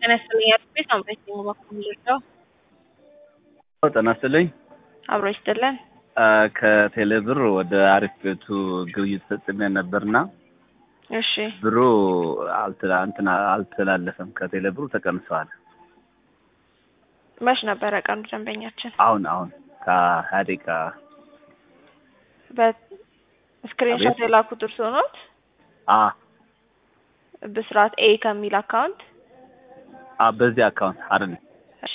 ጤና ይስጥልኝ አጥቤ ሳምሬት ነኝ በኩል ልርዳው ጤና ይስጥልኝ አብሮ ይስጥልን ከቴሌ ብር ወደ አሪፍ ቤቱ ግብይት ፈጽሜ ነበርና እሺ ብሩ አልተላ እንትን አልተላለፈም ከቴሌ ብሩ ተቀንሰዋል። መች ነበረ ቀኑ ደንበኛችን አሁን አሁን ከሀያ ደቂቃ በስክሪንሾት አቤት። የላኩት እርስዎ ኖት? አ ብስራት ኤ ከሚል አካውንት አ በዚህ አካውንት አይደል እሺ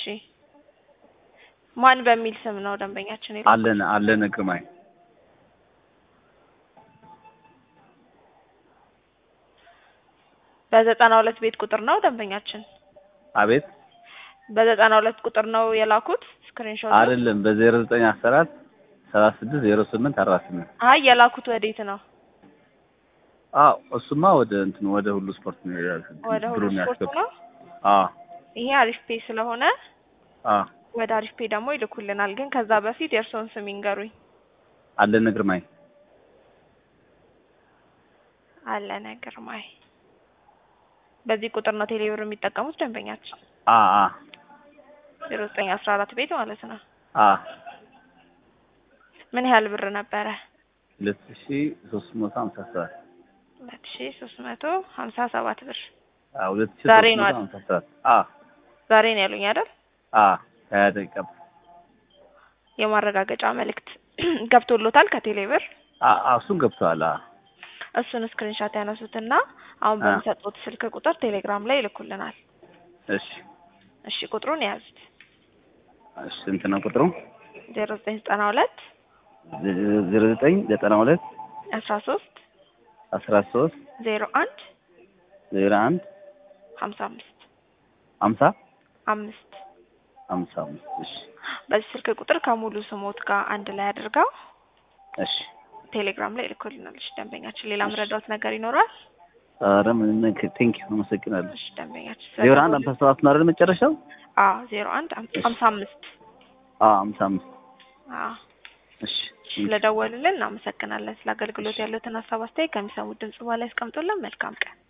ማን በሚል ስም ነው ደንበኛችን የላኩት? አለን አለን ግርማይ በዘጠና ሁለት ቤት ቁጥር ነው ደንበኛችን አቤት በዘጠና ሁለት ቁጥር ነው የላኩት ስክሪንሾት አይደለም በዜሮ ዘጠኝ አስራ አራት ሰላሳ ስድስት ዜሮ ስምንት አርባ ስምንት አይ የላኩት ወዴት ነው አዎ እሱማ ወደ እንትን ወደ ሁሉ ስፖርት ነው ያልኩት። ወደ ሁሉ ብሩን ስፖርት ያስገቡ ነው አዎ ይሄ አሪፍ ፔ ስለሆነ አዎ ወደ አሪፍ ፔ ደግሞ ይልኩልናል ግን ከዛ በፊት የእርስዎን ስም ይንገሩኝ አለን ግርማይ አለነ ግርማይ በዚህ ቁጥር ነው ቴሌብር የሚጠቀሙት ደንበኛችን አ አ ዜሮ ዘጠኝ አስራ አራት ቤት ማለት ነው አ ምን ያህል ብር ነበረ ሁለት ሺ ሶስት መቶ ሀምሳ ሰባት ሁለት ሺ ሶስት መቶ ሀምሳ ሰባት ብር አ ሁለት ሺ ዛሬ ሶስት ነው መቶ አይደል? ሀምሳ ሰባት አ ዛሬ ነው ያሉኝ አይደል አ ሀያ ደቂቃ የማረጋገጫ መልእክት ገብቶሎታል ከቴሌብር አ አ እሱን ገብተዋል አ እሱን ስክሪንሻት ያነሱትና አሁን አ። በሚሰጡት ስልክ ቁጥር ቴሌግራም ላይ ይልኩልናል እሺ እሺ ቁጥሩን የያዙት እሺ ስንት ነው ቁጥሩ ዜሮ ዘጠኝ ዘጠና ሁለት ዜሮ ዘጠኝ ዘጠና ሁለት አስራ ሶስት አስራ ሶስት ዜሮ አንድ ዜሮ አንድ ሀምሳ አምስት ሀምሳ አምስት ሀምሳ አምስት እሺ በዚህ ስልክ ቁጥር ከሙሉ ስሞት ጋር አንድ ላይ አድርገው እሺ ቴሌግራም ላይ ይልኩልናል። እሺ ደንበኛችን ሌላ ምረዳውት ነገር ይኖራል? ኧረ ምን ቴንክ ዩ አመሰግናለሁ እሺ ደንበኛችን ዜሮ አንድ ሀምሳ ሰባት ነው አይደል መጨረሻው አዎ ዜሮ አንድ ሀምሳ አምስት አ ሀምሳ አምስት አዎ እሺ ስለደወሉልን እናመሰግናለን። ስለ አገልግሎት ያሉትን ሀሳብ አስተያየት ከሚሰሙት ድምጽ በኋላ ያስቀምጡልን። መልካም ቀን